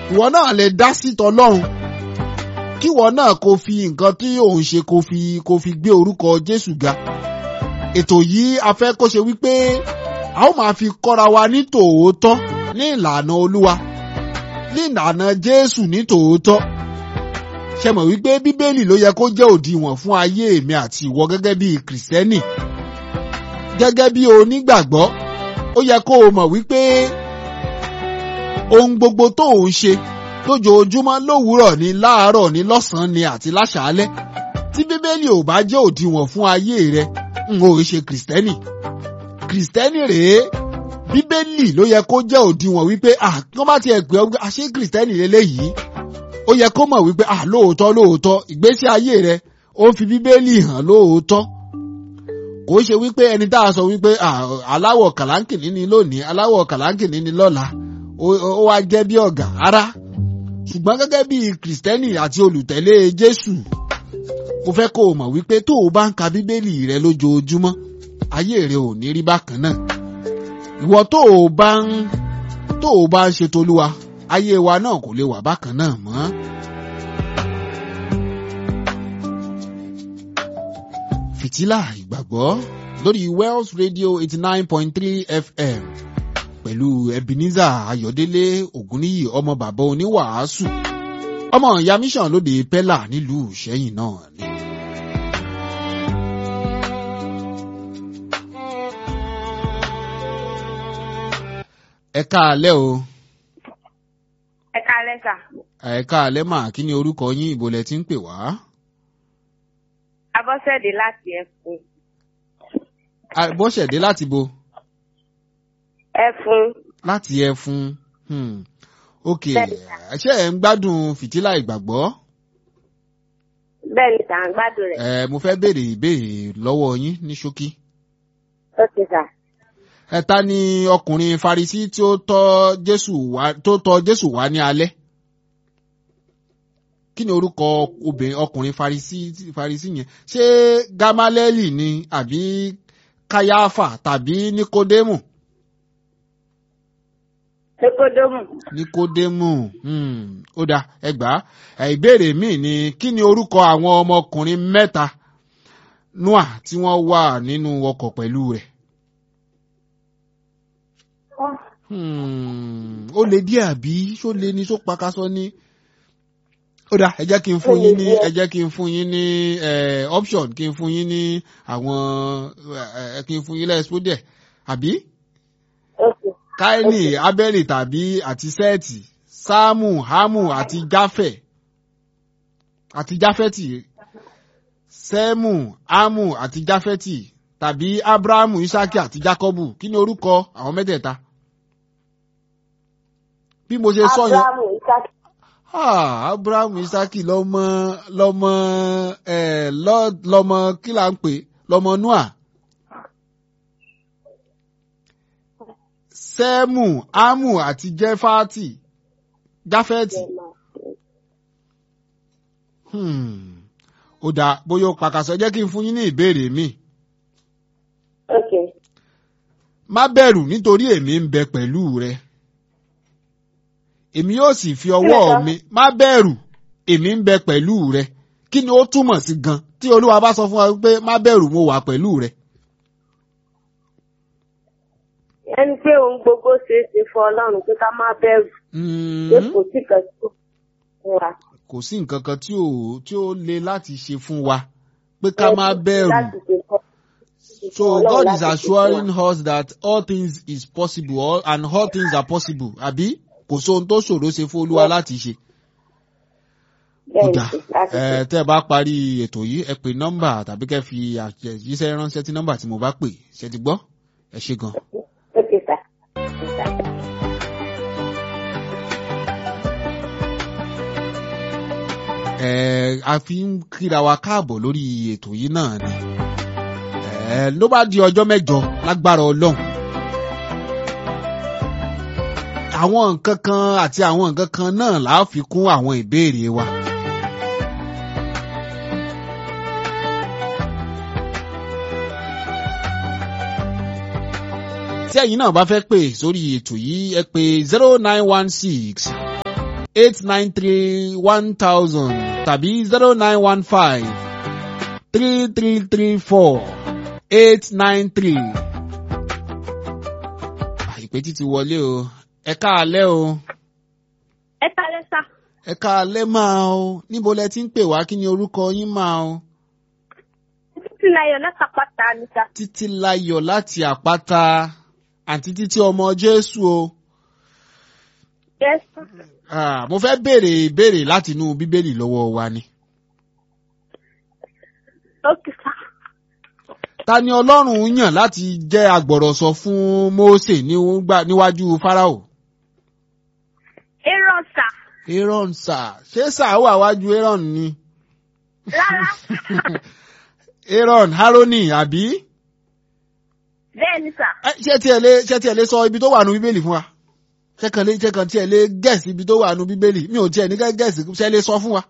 ìwọ náà lè dá sí tọlọ́run kíwọ náà kò fi nǹkan tí òun ṣe kò fi kò fi gbé orúkọ Jésù ga ètò yìí a fẹ́ kó ṣe wípé a ó máa fi kọ́ra wa ní tòótọ́ ní ìlànà Olúwa ní ìlànà Jésù ní tòótọ́ ṣe mọ̀ wípé Bíbélì ló yẹ kó jẹ́ òdiwọ̀n fún ayé èmi àti ìwọ gẹ́gẹ́ bí Kìrìsìtẹ́nì gẹ́gẹ́ bí onígbàgbọ́ ó yẹ kó o mọ̀ wípé ohun gbogbo tó ń ṣe lójoojúmọ́ lówùúrọ̀ ni láàárọ̀ ni lọ́sàn-án ni àti láṣàálẹ́ tí Bíbélì ò bá jẹ́ òdiwọ̀n fún ayé rẹ n ò ṣe Kìrìsìtẹ́nì Kìrìsìtẹ́nì rèé Bíbélì ló yẹ kó jẹ́ òdiwọ̀n wípé ah kí wọ́n bá tiẹ̀ pè ọ́ àṣé Kìrìsìtẹ́nì lélẹ́yìí ó yẹ kó mọ̀ wípé ah lóòótọ́ lóòótọ́ ìgbésí ayé rẹ ó fi Bíbélì hàn lóòótọ́ kò ṣe wípé ẹni tá a sọ wípé aláwọ̀ kàlánkìní ni lónìí aláwọ̀ kàlánkìní ni lọ́la ó wá jẹ́ bí ọ̀gá ara ṣùgbọ́n gẹ́gẹ́ bí kìrìsìtẹ́nì àti olùtẹ̀lé Jésù mo fẹ́ kó o mọ̀ wípé tó o bá ń ka bíbélì rẹ lójoojúmọ́ ayé rẹ ò ní rí bákan náà ìwọ tó o bá ń tó o bá ń ṣe tolúwa ayé wa náà kò lè wà bákan náà mọ́. fìtílà ìgbàgbọ́ lórí Wells Radio eighty nine point three FM pẹ̀lú Ebenezer Ayọ̀délé Ògúnníyì ọmọ bàbá oníwàásù ọmọ ìyá mission lóde pẹ́là nílùú Ìṣẹ́yìn náà ni. ẹ káalẹ́ o. ẹ káalẹ́ sà. ẹ káalẹ́ mà kí ni orúkọ yín ibo lẹ ti ń pè wá. Abọ́sẹ̀dé láti Ẹ̀fún. Abọ́sẹ̀dé láti bo. Ẹ̀fún. láti Ẹ̀fún. Hmm. ok ṣé ẹ ń gbádùn fìtílà ìgbàgbọ́. bẹ́ẹ̀ ni sà ń gbádùn rẹ̀. ẹ mo fẹ́ béèrè ìbéèrè lọ́wọ́ yín ní ṣókí. ok sà. ẹ ta ni ọkùnrin Farisí tí ó tọ̀ Jésù wá tó tọ̀ Jésù wá ní alẹ́ kí ni orúkọ obìnrin ọkùnrin Farisí Farisí yẹn ṣé Gamalẹ́lì ni àbí Káyáfà tàbí Nikodemu. Nikodemu. Nikodemu hmm. ó dá ẹgbà ìbéèrè míì ni kí ni orúkọ àwọn ọmọkùnrin mẹ́ta Noah tí wọ́n wà nínú ọkọ̀ pẹ̀lú rẹ̀. Hmm. ó lè díẹ̀ àbí ṣó lè ní ṣó pakasọ ní. ó dá ẹ jẹ́ kí n fún yín ní ẹ jẹ́ kí n fún yín ní option kí n fún yín ní àwọn kí n fún yín lẹ́sìpó díẹ̀ àbí. Káínì Ábẹ́lì tàbí àti Sẹ́ẹ̀tì Sáàmù Hámù àti Jáfẹ̀ àti Jáfẹ́tì Sẹ́mù Hámù àti Jáfẹ́tì tàbí Ábúráhámù Ísákì àti Jákọ́bù kí ni orúkọ àwọn mẹ́tẹ̀ẹ̀ta? Bí mo ṣe sọ yẹn. Ábúráhámù Ísákì. Ábúráhámù Ísákì lọ́mọ lọ́mọ ẹ̀ lọ́mọ kí là ń pè lọ́mọ Noah. Sẹ́mù, Ámù àti Jẹ́fátì, Jáfẹ́tì. Hmm. Ó dáa bóyá ó pàkàṣọ jẹ́ kí n fún yín ní ìbéèrè mi. ok. Má bẹ̀rù nítorí èmi ń bẹ pẹ̀lú rẹ. Èmi yóò sì fi ọwọ́ mi má bẹ̀rù èmi ń bẹ pẹ̀lú rẹ. Kí ni ó túmọ̀ sí gan tí Olúwa bá sọ fún wa pé má bẹ̀rù mo wà pẹ̀lú rẹ. ẹni pé ohun gbogbo ṣeé ṣe fún Ọlọ́run pé ká má bẹ̀rù. pé kò sí kan tó fún wa. kò sí nǹkan kan tí ò tí ó le láti ṣe fún wa pé ká má bẹ̀rù. láti ṣe fún So God is assuring us that all things is possible all, and all things are possible àbí kò sóhun tó ṣòro ṣe fún Olúwa láti ṣe. Kódà ẹ tẹ́ ẹ bá parí ètò yìí ẹ pè nọ́mbà tàbí kẹ́ fi àtẹ̀jíṣẹ́ ránṣẹ́ tí nọ́mbà tí mo bá pè ṣe ti gbọ́ ẹ ṣé gan. ok sà. ẹ a fi ń kíra wa káàbọ̀ lórí ètò yìí náà ni ẹ ló bá di ọjọ́ mẹ́jọ lágbára Ọlọ́run àwọn nǹkan kan àti àwọn nǹkan kan náà là á fi kún àwọn ìbéèrè wa. tí ẹ̀yin náà bá fẹ́ pè sórí ètò yìí ẹ pè zero nine one six eight nine three one thousand tàbí zero nine one five three three three four eight nine three. àìpé títí wọlé o ẹ káalẹ́ o ẹ kálẹ́ sá. ẹ káalẹ́ máa o níbo lẹ ti ń pè wá kí ni orúkọ yín máa o. títí láyọ̀ látàpátá ni sá. títí láyọ̀ láti àpáta àǹtí títí ọmọ jésù o. yes sá. Ah, mo fẹ́ béèrè ìbéèrè láti inú bíbélì lọ́wọ́ wa ni. ok sá. ta ni ọlọ́run yàn láti jẹ́ agbọ̀rọ̀sọ fún mósè níwá- níwájú fáráò. aaron sá. aaron sà ṣé sà wà wájú aaron ni. rárá. aaron haroni àbí. bẹ́ẹ̀ ni sá. Ẹ, ṣé tiẹ̀ lè ṣé tiẹ̀ lè sọ ibi tó wà nù bíbélì fún wa. ṣé kan lè ṣé kan tiẹ̀ lè gẹ̀ẹ́sì ibi tó wà nù bíbélì mi ò tiẹ̀ ní kẹ́ gẹ̀ẹ́sì ṣé lè sọ fún wa.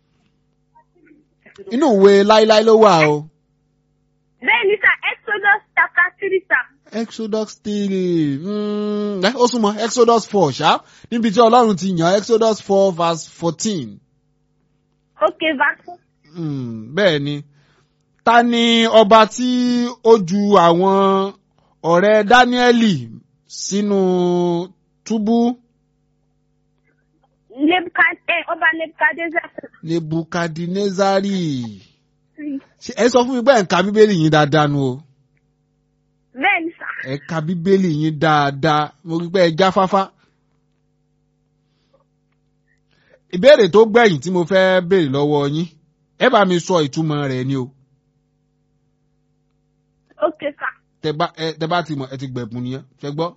inú ìwé láíláí ló wà o. bẹ́ẹ̀ ni sá exodus chapter three sá. Exodus three mm, ẹ, ó súnmọ́ Exodus four ṣá níbi tí Ọlọ́run ti yàn Exodus four verse fourteen ok verse. mm, bẹ́ẹ̀ ni ta ni ọba tí ó ju àwọn ọ̀rẹ́ Dáníẹ́lì sínú túbú nebukad ẹ ọba nebukadnezar. Nebukadnezari Ṣé ẹ sọ fún mi pé ẹ̀ ń ka bíbélì yín dáadáa nu o bẹ́ẹ̀ ni sá. ẹ ka bíbélì yín dáadáa mo rí pé ẹ jáfáfá. ìbéèrè tó gbẹ̀yìn tí mo fẹ́ béèrè lọ́wọ́ yín ẹ bá mi sọ ìtumọ̀ rẹ̀ ni o ok sá. tẹ bá ẹ tẹ bá ti mọ̀ ẹ ti gbẹ̀bùn nìyẹn ṣẹ gbọ́.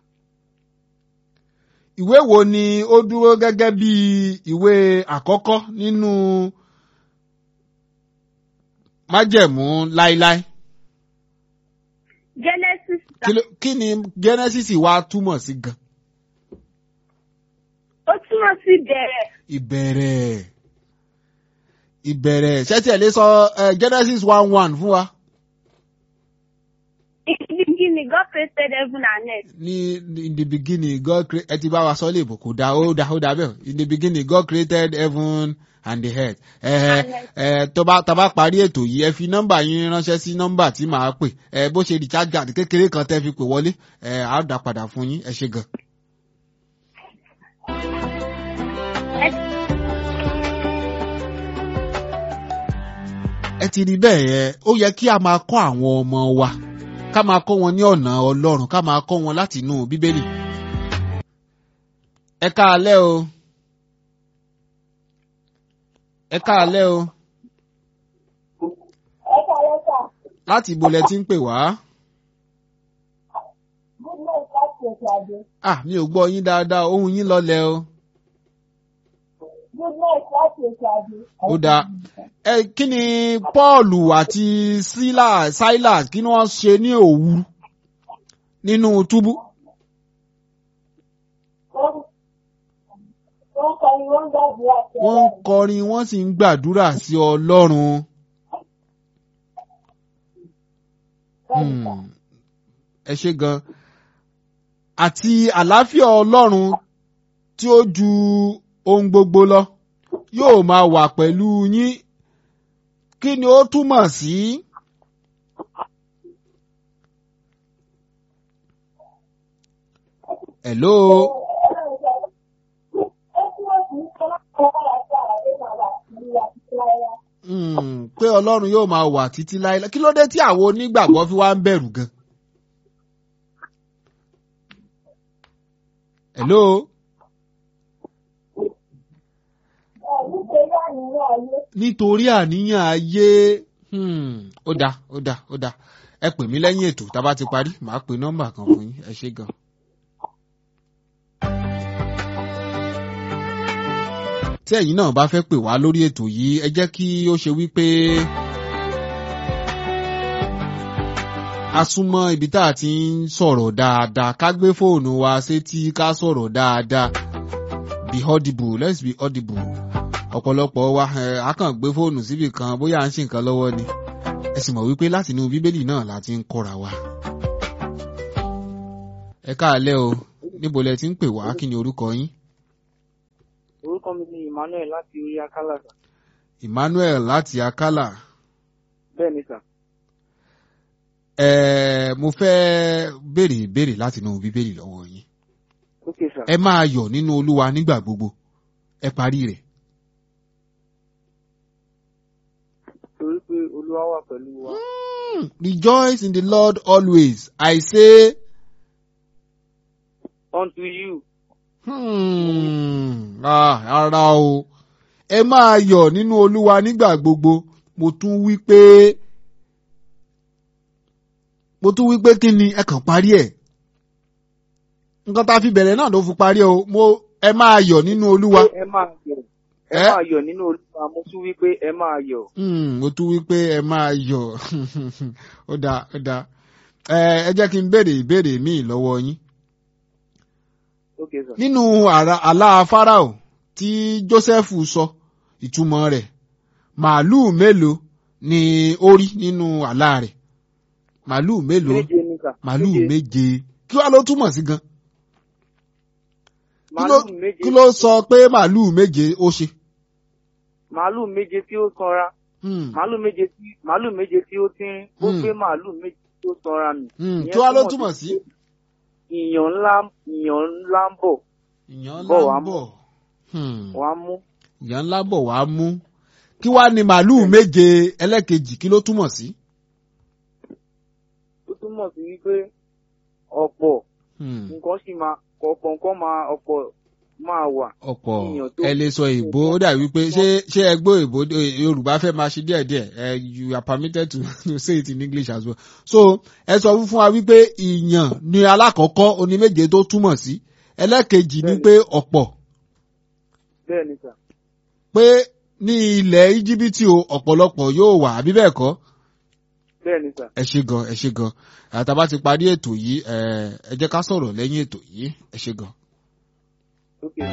ìwé wo ni ó dúró gẹ́gẹ́ bí ìwé àkọ́kọ́ nínú májẹ̀mú láíláí genesis sá. Kí ló- kí ni Genesis wá túmọ̀ sí gan ó túmọ̀ sí bẹ̀rẹ̀. ìbẹ̀rẹ̀ ìbẹ̀rẹ̀ ṣé tí ẹ lè sọ eh, Genesis one one fún wa. in the beginning God created heaven and earth. ní in the beginning God create ẹ ti bá wa sọ léèbò kò dá ó dá ó dá bẹ́ẹ̀ in the beginning God created heaven and the earth ẹ ẹ tó bá tá bá parí ètò yìí ẹ fi nọ́mbà yín ránṣẹ́ sí nọ́mbà tí màá pè ẹ bó ṣe recharge card kékeré kan tẹ́ fi pè wọlé ẹ á dá padà fún yín ẹ ṣe gan. ẹ ti rí bẹ́ẹ̀ yẹn ó yẹ kí a máa kọ́ àwọn ọmọ wa ká máa kọ́ wọn ní ọ̀nà ọlọ́run ká máa kọ́ wọn láti inú bíbélì. ẹ káalẹ́ o ẹ káalẹ́ o ẹ kálẹ́ sá. láti ibo lẹ ti ń pè wá. goodness láti òkè àdé. ah mi ò gbọ́ yín dáadáa ohùn yín lọlẹ̀ o. goodness láti òkè àdé. ó dáa ẹ kí ni Paul àti Silas Silas kí ni wọ́n ṣe ní òwú nínú túbú. wọ́n kọrin wọ́n gbàdúrà sí wọ́n ń kọrin wọ́n sì ń gbàdúrà sí Ọlọ́run. Hmm. ẹ ṣe gan àti àlàáfíà Ọlọ́run tí ó ju ohun gbogbo lọ yóò máa wà pẹ̀lú yín kí ni ó túmọ̀ sí. hello hmm, pé Ọlọ́run yóò máa wà títí láéláé kí ló dé tí àwọn onígbàgbọ́ fi wá ń bẹ̀rù gan. hello. nítorí àníyàn ayé hmm, ó dáa ó dáa ó dáa ẹ pè mí lẹ́yìn ètò tá a bá ti parí màá pe nọ́mbà kan fún yín ẹ ṣé gan. tí ẹ̀yin náà bá fẹ́ pè wá lórí ètò yìí ẹ jẹ́ kí ó ṣe wípé a súnmọ́ ibi tá a ti ń sọ̀rọ̀ dáadáa ká gbé fóònù wa sétí ká sọ̀rọ̀ dáadáa be audible let's be audible ọ̀pọ̀lọpọ̀ wa ẹ̀ á kàn gbé fóònù síbì kan bóyá à ń ṣe nǹkan lọ́wọ́ ni ẹ sì mọ̀ wípé láti inú bíbélì náà la ti ń kọ́ra wa. ẹ káàlẹ́ o níbo lẹ ti ń pè wá kí ni orúkọ yín. orúkọ mi ni emmanuel láti orí akálà sà Emmanuel láti Akálà bẹ́ẹ̀ ni sà ẹ mo fẹ́ béèrè ìbéèrè láti inú bíbélì lọ́wọ́ yín ok sà ẹ máa yọ̀ nínú Olúwa nígbà gbogbo ẹ parí rẹ̀ torí pé olúwa wà pẹ̀lú wa Hmm, rejoice in the Lord always I say unto you hmm, ah, ara o ẹ máa yọ̀ nínú Olúwa nígbà gbogbo mo tún wí pé mo tún wí pé kí ni ẹ kàn parí ẹ̀ nǹkan tá a fi bẹ̀rẹ̀ náà ló fi parí ẹ̀ o mo ẹ máa yọ̀ nínú Olúwa. ẹ máa yọ̀ ẹ Ẹ? máa yọ̀ nínú olúwa mo tún wí pé ẹ máa yọ̀ Hmm, mo tún wí pé ẹ máa yọ̀ ó dáa ó dáa ẹ ẹ jẹ́ kí n béèrè ìbéèrè míì lọ́wọ́ yín ok sà nínú àrà- àlá Fáráò tí Jósẹ́fù sọ ìtumọ̀ rẹ̀ màálùú mélòó ni ó rí nínú àlá rẹ̀ màálùú mélòó méje ni sà màálùú méje kí wàá ló túmọ̀ sí gan kí ló màálù méje kí ló sọ pé màálùú méje ó ṣe. màálù méje tí ó sanra Hmm, màálù méje tí màálù méje tí ó tínrín ó Hmm. gbé màálù méje tí ó sanra mì hmm, Ìyẹn kí wàá ló túmọ̀ túmọ̀ sí sí. ìyàn ńlá ìyàn ńlá ń bọ̀ ìyàn bọ̀ ńlá wá ń mú. bọ̀. Hmm. wàá mú ìyá ńlá bọ̀ wá mú kí wá ní màálùú méje ẹlẹ́kejì kí ló túmọ̀ sí. ó túmọ̀ sí wípé ọ̀pọ̀ Hmm, nǹkan sì máa ọ̀pọ̀ nǹkan máa ọ̀pọ̀ máa wà ọ̀pọ̀ Ìyàn tó- ẹ lè sọ èbó ó dàbí pé ṣé ṣé ẹ gbọ́ èbó eh, yorùbá fẹ́ máa ṣe díẹ̀díẹ̀ ẹ you are permitted to, to say it in english as well. so ẹ sọ fún wa wípé ìyàn ni alákọ̀ọ́kọ́ oní méje tó túmọ̀ sí ẹlẹ́kejì ni Bẹ́ẹ̀ni. pé ọ̀pọ̀ bẹ́ẹ̀ ni sà pé ní ilẹ̀ íjíbítì o ọ̀pọ̀lọpọ̀ yóò wà àbí bẹ́ẹ̀ kọ́ bẹ́ẹ̀ ni sà ẹ ṣe gan ẹ ṣe gan àtàbá ti parí ètò yìí ẹ ẹ jẹ́ ká sọ̀rọ̀ lẹ́yìn ètò yìí ẹ ṣe gan. ok.